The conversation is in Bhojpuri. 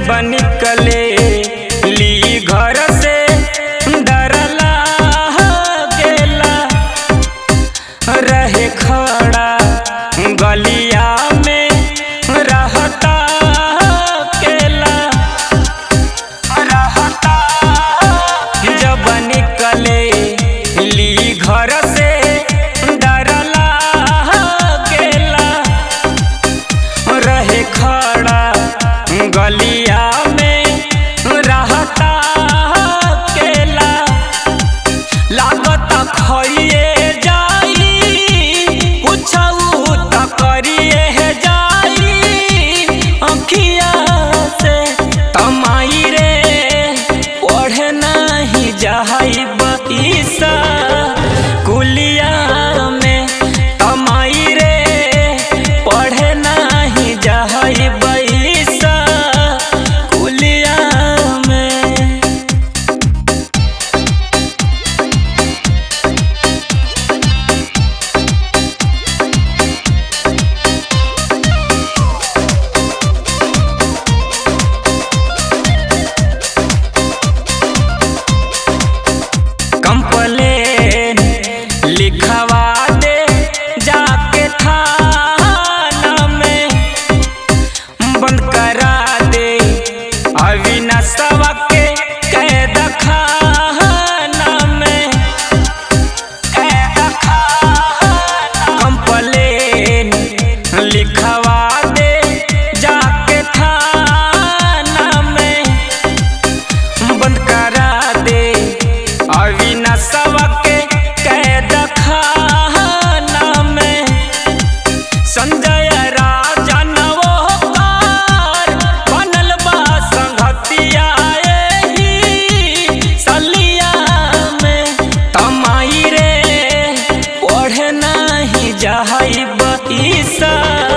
जब निकले ली घर से डरला गेला रहे खड़ा गलिया में रहता केला रहता जब निकले ली घर से डरला गेला रहे खड़ा गलिया में रहता केला लागत खइए जाई कुछऊ त करिए जाई अखिया से तमाई रे पढ़े नहीं जाई बईसा कुलिया में तमाई रे पढ़े नहीं जाई बईसा कुलिया में कंप्लेन लिखवा दे जाके थाना में बंद करा दे अविनाशवा के कैद खाना में कैद खाना कंप्लेन लिखवा दे जाके थाना में बंद करा दे अविनाशवा के कैद खाना में संजय राजा नवोकार बनल बा संगतिया एही सलिया में तमाई रे पढ़े नहीं जाई बईसा